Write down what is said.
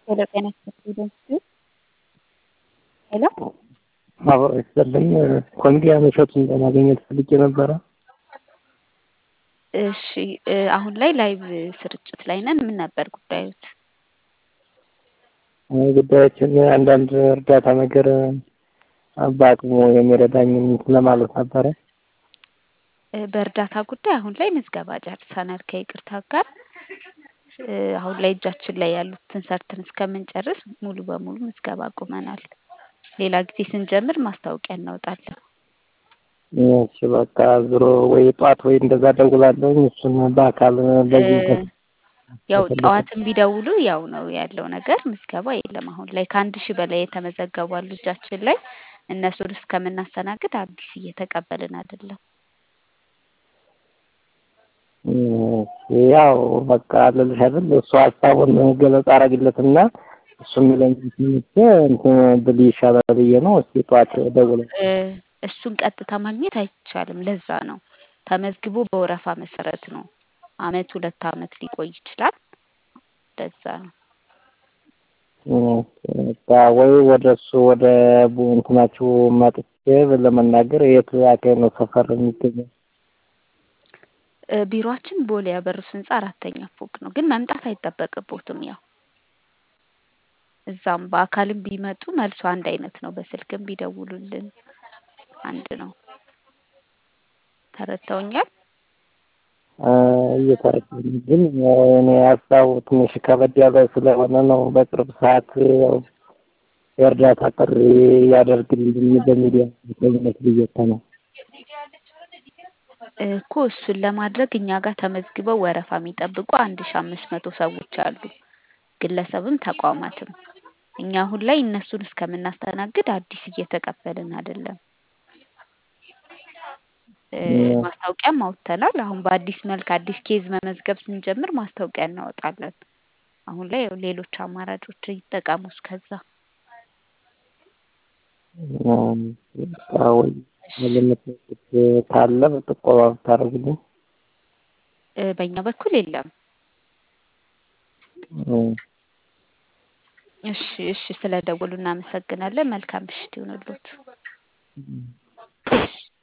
ሄሎ ጤና ይስጥልኝ ሄሎ አብሮ ይስጥልኝ ኮሚዲያን እሸቱን ለማግኘት ፈልጌ ነበረ። እሺ አሁን ላይ ላይቭ ስርጭት ላይ ነን። ምን ነበር ጉዳዮት? ጉዳዮችን አንዳንድ እርዳታ ነገር በአቅሙ የሚረዳኝን ለማለት ነበረ። በእርዳታ ጉዳይ አሁን ላይ ምዝገባ ጨርሰናል ከይቅርታ ጋር። አሁን ላይ እጃችን ላይ ያሉትን ሰርተን እስከምንጨርስ ሙሉ በሙሉ ምዝገባ አቁመናል። ሌላ ጊዜ ስንጀምር ማስታወቂያ እናወጣለን። እሺ በቃ ዞሮ ወይ ጠዋት ወይ እንደዛ ደውላለሁኝ እሱን በአካል በዚህ ያው ጠዋትም ቢደውሉ ያው ነው ያለው ነገር ምዝገባ የለም። አሁን ላይ ከአንድ ሺህ በላይ የተመዘገቡ አሉ እጃችን ላይ እነሱን እስከምናስተናግድ አዲስ እየተቀበልን አይደለም። ያው በቃ ልልሽ አይደል እሱ ሀሳቡን ገለጻ አረግለትና እሱ የሚለኝ ትምህርት እንትን ብል ይሻላል ብዬ ነው። እስኪ ጠዋት ደውለ እሱን ቀጥታ ማግኘት አይቻልም። ለዛ ነው ተመዝግቦ በወረፋ መሰረት ነው። አመት ሁለት አመት ሊቆይ ይችላል። ለዛ ነው ወይ ወደ እሱ ወደ እንትናችሁ መጥቼ ለመናገር የት አካባቢ ነው ሰፈር የሚገኘው? ቢሮአችን ቦሌ ያበሩስ ህንጻ አራተኛ ፎቅ ነው። ግን መምጣት አይጠበቅቦትም። ያው እዛም በአካልም ቢመጡ መልሱ አንድ አይነት ነው። በስልክም ቢደውሉልን አንድ ነው። ተረድተውኛል? እየተረዳኝ ግን እኔ ሀሳቡ ትንሽ ከበድ ያለ ስለሆነ ነው። በቅርብ ሰዓት የእርዳታ ጥሪ ያደርግልኝ በሚዲያ ተኝነት ብዬታ ነው እኮ እሱን ለማድረግ እኛ ጋር ተመዝግበው ወረፋ የሚጠብቁ አንድ ሺ አምስት መቶ ሰዎች አሉ። ግለሰብም ተቋማትም። እኛ አሁን ላይ እነሱን እስከምናስተናግድ አዲስ እየተቀበልን አይደለም። ማስታወቂያም አውጥተናል። አሁን በአዲስ መልክ አዲስ ኬዝ መመዝገብ ስንጀምር ማስታወቂያ እናወጣለን። አሁን ላይ ያው ሌሎች አማራጮች ይጠቀሙ እስከዛ። ወይ ካለ በጥቆማ ብታደርግልኝ። በእኛ በኩል የለም። እሺ እሺ፣ ስለደወሉ እናመሰግናለን። መልካም ምሽት ይሁንልዎት።